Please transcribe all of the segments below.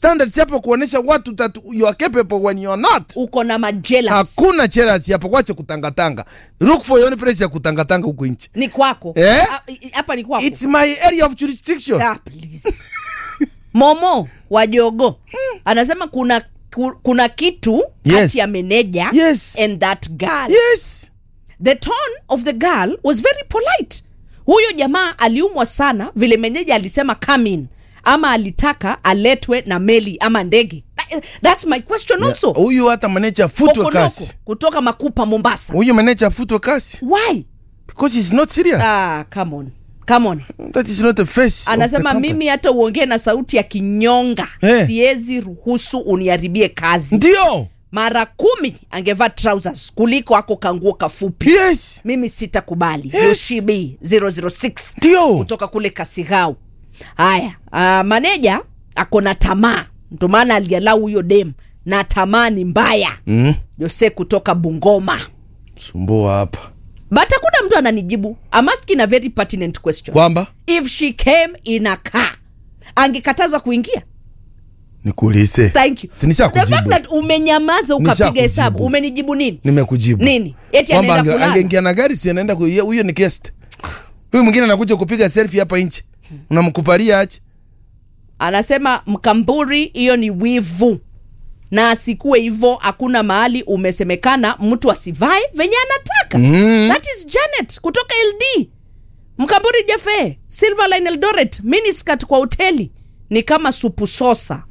standards hapo kuonesha watu that you are capable when you are not uko na majelas hakuna cheras hapo kwache kutangatanga look for your own place ya kutangatanga huko nchi ni kwako Eh? Ah, i- hapa ni kwako it's my area of jurisdiction Ah, please. momo wa jogo anasema kuna ku- kuna kitu Yes. kati ya meneja Yes. and that girl yes the tone of the girl was very polite huyo jamaa aliumwa sana vile meneja alisema come in ama alitaka aletwe na meli ama ndege That- that's my question also huyu hata maneja afutwe Kokonoko, kasi kutoka makupa mombasa huyu maneja afutwe kasi why because he's not serious ah, come on come on that is not the face of the anasema company. mimi hata uongee na sauti ya kinyonga Eh. siwezi ruhusu uniharibie kazi ndio mara kumi angevaa trousers kuliko ako kanguo kafupi yes mimi sitakubali Yes. yoshibi 006 ndio kutoka kule kasigau haya uh, maneja ako na tamaa ndo maana alialau huyo dem na tamaa ni mbaya mm. jose kutoka bungoma sumbua hapa but hakuna mtu ananijibu I'm asking a very pertinent question kwamba if she came in a car angekatazwa kuingia nikuulize thank you sinisha the fact kujibu that umenyamaza ukapiga Nishakujibu. hesabu umenijibu nini nimekujibu nini eti kwamba anaenda ange- kulala angeingia na gari si anaenda ku- ye- huyo ni guest huyu mwingine anakuja kupiga selfie hapa nje unamkupalia aje anasema mkamburi hiyo ni wivu na asikuwe hivyo hakuna mahali umesemekana mtu asivae venye anataka Mm. that is janet kutoka ld mkamburi jafe silverline eldoret miniskat kwa hoteli ni kama supu sosa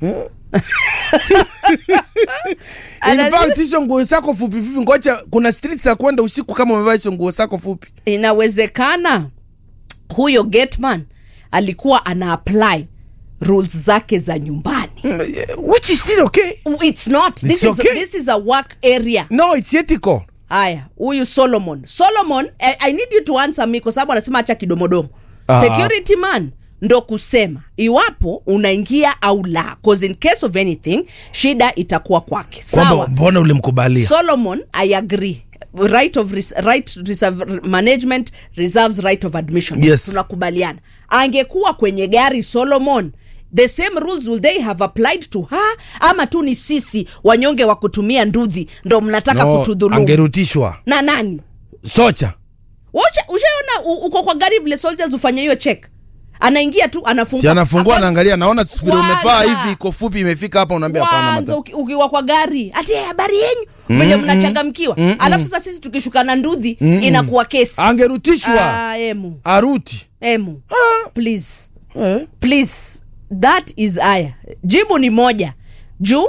in Ana- fact hizo nguo zako fupi fupi ngoja kuna streets za kwenda usiku kama umevaa hizo nguo zako fupi inawezekana huyo getman alikuwa ana apply rules zake za nyumbani Mm, which is still okay it's not this, It's is, okay. this is a work area no it's ethical haya huyu solomon solomon I, i need you to answer me kwa sababu anasema acha kidomodomo Ah. security man ndo kusema iwapo unaingia au la cause in case of anything shida itakuwa kwake kwamba sawa mbona ulimkubalia solomon i agree right of res right reserve management reserves right of admission Yes. tunakubaliana angekuwa kwenye gari solomon the same rules will they have applied to her ama tu ni sisi wanyonge wa kutumia ndudhi ndo mnataka no, kutudhulumu angerutishwa na nani socha Wacha- ushaona u- uko kwa gari vile soldiers ufanye hiyo check anaingia tu anafungua si anafungua Hapa- anaangalia naona vile umevaa Kwanza. hivi iko fupi imefika hapa unaambia hapana kwanza madam uki- ukiwa kwa gari ati "Eh, habari yenyu vile mnachangamkiwa alafu sasa sisi tukishuka na ndudhi inakuwa kesi angerutishwa Ah, emu aruti emu please eh. please that is aya jibu ni moja juu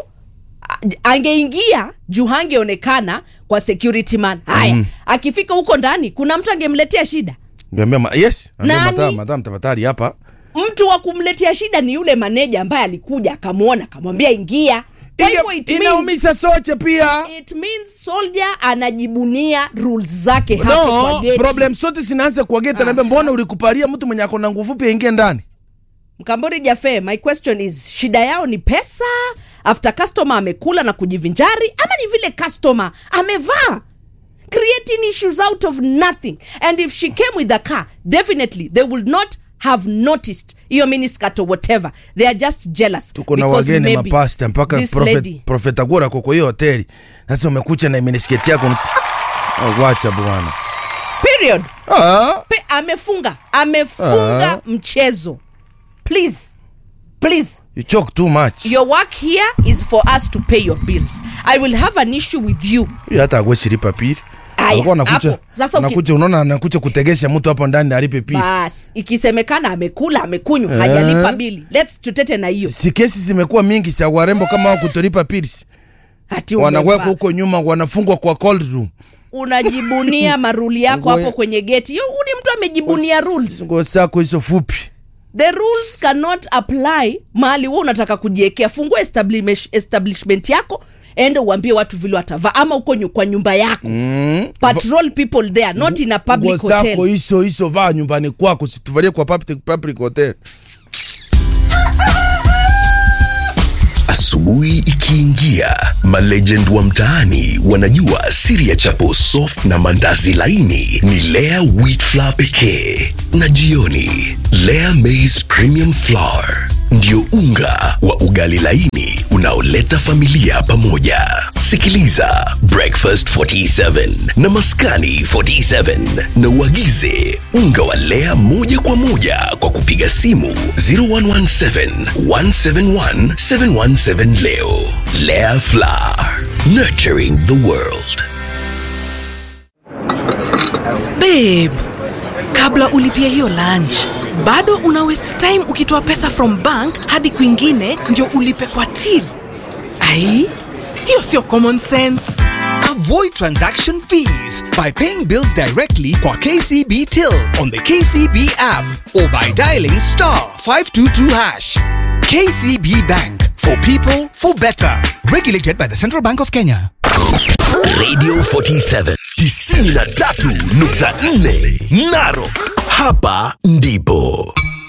a- angeingia juu hangeonekana kwa security man haya mm. akifika huko ndani kuna mtu angemletea shida Ngeambia ma- yes Ambia Nani? madam madam tafadhali hapa mtu wa kumletea shida ni yule maneja ambaye alikuja akamwona akamwambia ingia Kwa hivyo Inge- it means- inaumiza soche pia it means soldier anajibunia rules zake hapo kwa no geti. problem sote zinaanza kwa geti anaambia mbona ulikupalia mtu mwenye ako na nguvu fupi aingie ndani mkamburi jafe my question is shida yao ni pesa after customer amekula na kujivinjari ama ni vile customer amevaa creating issues out of nothing and if she came with a car definitely they will not have noticed hiyo miniskirt or whatever they are just jealous tuko na because wageni maybe mapasta mpaka this prophet, lady prophet agora ako kwa hiyo hoteli sasa umekucha na minisketi yako Ah, wacha bwana period ah. Pe, amefunga amefunga Ah. mchezo please please you choke too much your work here is for us to pay your bills i will have an issue with you huyo hata agwesilipa pili Aya, alikuwa anakucha hapo. Sasa uki- anakucha unaona anakucha kutegesha mtu hapo ndani alipe pili bas ikisemekana amekula amekunywa hajalipa bili lets tutete na hiyo si kesi zimekuwa mingi sa warembo kama wao kutolipa pills Ati wanawekwa umevaa. huko nyuma wanafungwa kwa cold room unajibunia maruli yako Ngoja- hapo kwenye geti hiyo huyu ni mtu amejibunia rules nguo zako hizo fupi the rules cannot apply mahali wewe unataka kujiekea fungua establish- establishment yako ende uambie watu vile watavaa ama uko nyu- kwa nyumba yako mm. patrol people there not in a nguo public zako hotel hizo hizo vaa nyumbani kwako situvalie kwa public, public hotel Asubuhi ikiingia, malegend wa mtaani wanajua siri ya chapo soft na mandazi laini ni Lea wheat flour pekee, na jioni Lea maize premium flour ndio unga wa ugali laini unaoleta familia pamoja. Sikiliza Breakfast 47 na Maskani 47 na uagize unga wa Lea moja kwa moja kwa kupiga simu 0117 171 717 leo. Lea Flour, nurturing the world. babe kabla ulipia hiyo lunch bado una waste time ukitoa pesa from bank hadi kwingine ndio ulipe kwa till ai hiyo sio common sense Avoid transaction fees by paying bills directly kwa KCB Till on the KCB app or by dialing star 522 hash. KCB Bank for people for better. Regulated by the Central Bank of Kenya. Radio 47 93.4 Narok. Hapa ndipo